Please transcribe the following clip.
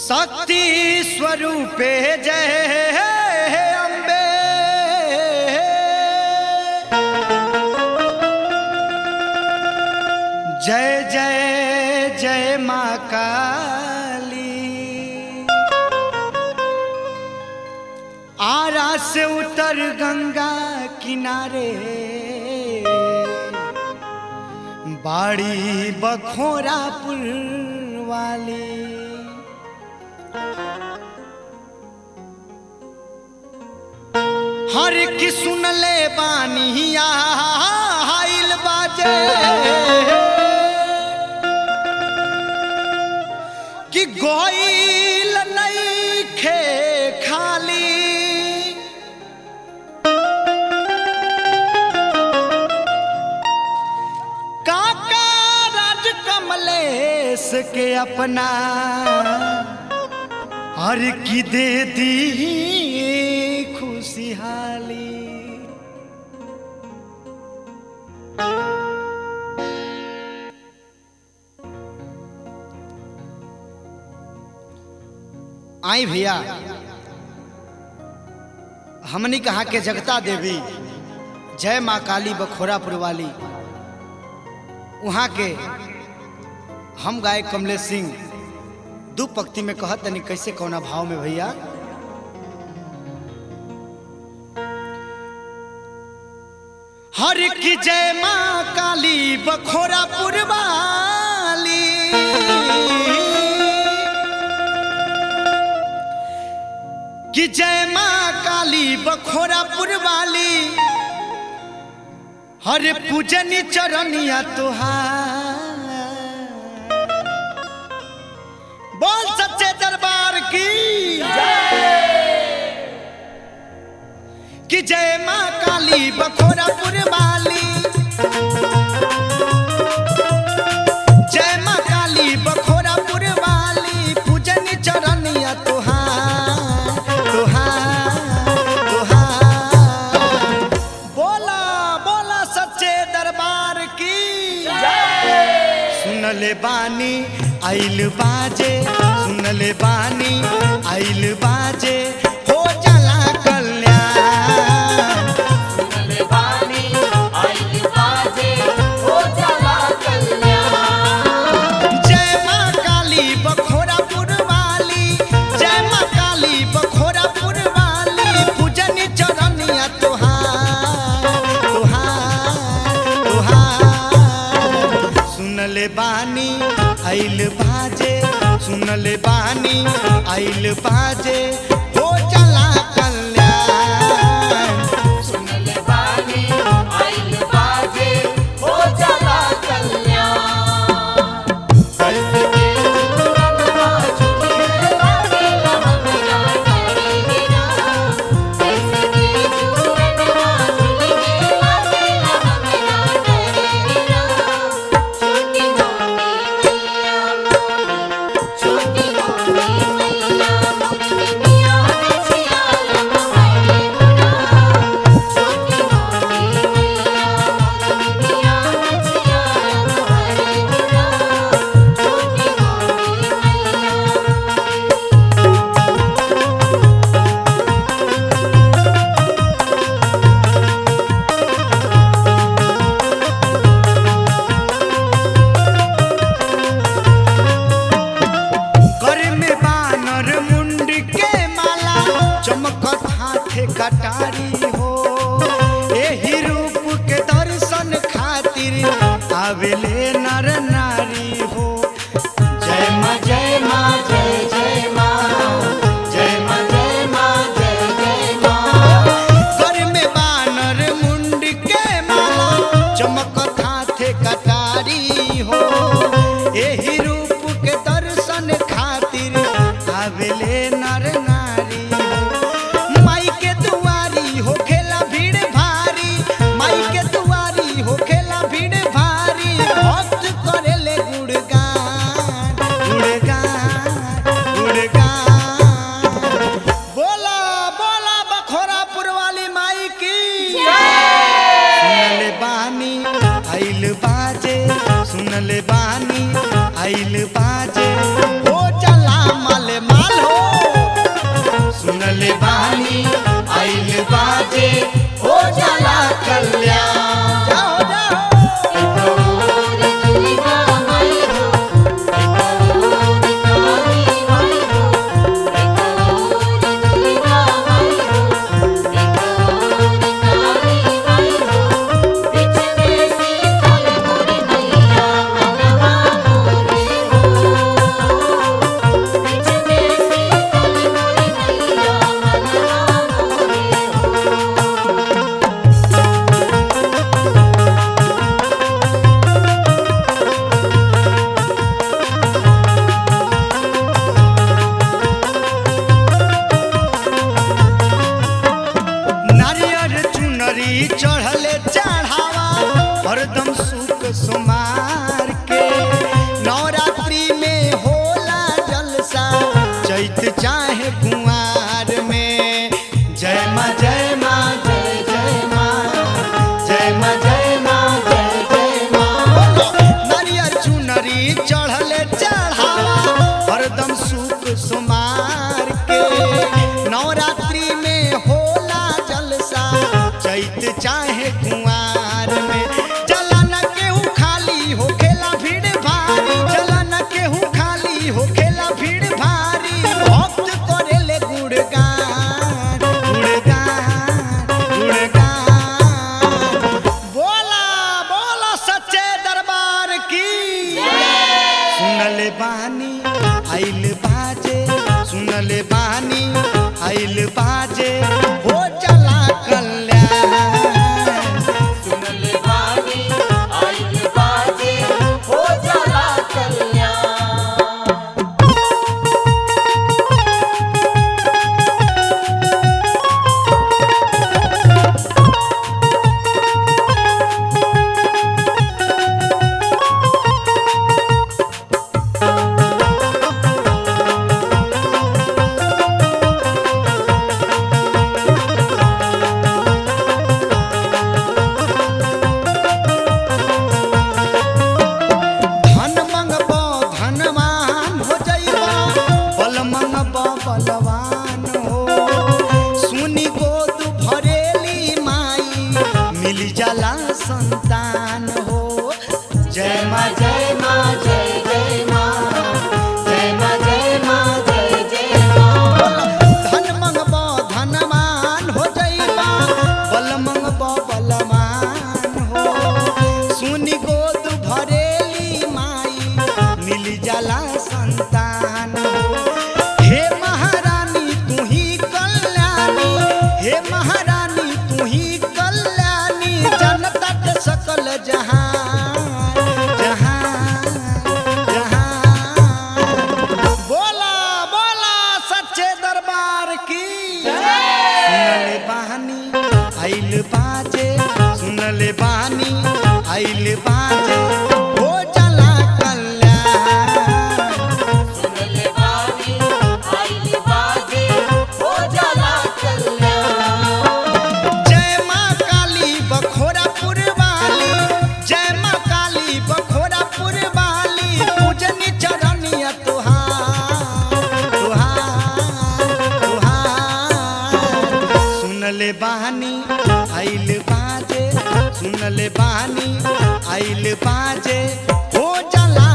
शक्ति स्वरूपे जय अम्बे जय जय जय माँ काली आरा से उतर गंगा किनारे बाड़ी बखोरापुर वाली हर की सुन ले बानिया हाइल बाजे कि गोइल नहीं खे खाली काका राज कमलेश के अपना हर की दे दी खुशहाली आई भैया हमने कहा के जगता देवी जय माँ काली बखोरापुर वाली वहाँ के हम गाय कमलेश सिंह दू पंक्ति में कहत तनी कैसे कौना भाव में भैया हर की जय माँ काली बखोरापुर वाली कि जय माँ काली बखोरापुर वाली हर पूजनी चरनिया तुहार बोल सच्चे दरबार की कि जय माँ काली बखोरापुर वाली जय माँ काली बखोरापुर वाली पूजनी चरनिया तुहार तुहार तुहार बोला बोला सच्चे दरबार की सुनले बानी आइल बाजे सुनले बानी आइल बाजे हो जला कल्याण जय माँ काली बखोरापुर वाली जय माँ काली बखोरापुर वाली पूजनी चरनिया तुहार तुहार तुहार सुनले बानी आइल बाजे सुनले बानी आइल बाजे हो चला कल्याण कर में बानर मुंड के माला चमकत हाथे कटारी हो एही रूप के दर्शन खातिर आवेले नर नारी हो जय माँ जय माँ जय जय माँ जय माँ जय माँ जय जय माँ कर में बानर मुंड के माला चमकत हाथे कटारी हो एही रूप के दर्शन खातिर आवेले नर नारी हो माई के दुआरी हो खेला भीड़ भारी माई के दुआरी हो खेला भीड़ भारी भक्त करेले गुणगान गुणगान गुणगान बोला बोला बखोरापुर वाली माई की सुनले बानी आइल बाजे सुनले बानी आइल बाजे हो चला मल मा सुनले बानी आइल बाजे हो जाला कल्याण जाओ जाओ नारियर चुनरी चढ़ले चढ़ावा हरदम सुख सुमार के नवरात्रि में होला जलसा चैत चाहे कुंवार में जय माँ जय माँ जय जय माँ जय माँ जय माँ जय जय माँ नारियर चुनरी चढ़ले चढ़ावा हरदम सुख सुमार के नवरात्रि में होला जलसा चैत चाहे कुंवार में चला न केहू खाली हो खेला भीड़ भारी चला न केहू खाली हो खेला भीड़ भारी भक्त करेले गुणगान गुणगान गुणगान बोला बोला सच्चे दरबार की सुनले बानी आइल बाजे सुनले बानी आइल बाजे हो चला कल्याण धन मंगबो धनवान हो जइबो बल मंगबो बलवान हो सुनी गोद भरेली माई मिल जाला संतान हो जय माँ जय माँ जय जय माँ जय माँ जय माँ जय जय माँ धन मंगबो धनवान हो जइबो बल मंगबो बलवान हो सुनी गोद भरेली माई मिल जाला संतान हे महारानी तू ही कल्याणी हे महारानी तू ही कल्याणी जनता के सकल जहान जहान जहान बोला बोला सच्चे दरबार की सुनले बानी आइल बाजे सुनले बानी आइल बाजे हो चला कल्याण जय माँ काली बखोरापुर वाली जय माँ काली बखोरापुर वाली पूजनी चरनिया तुहार तुहार तुहार सुनले बहानी आइल बाजे सुनले बहानी आइल बाजे हो जला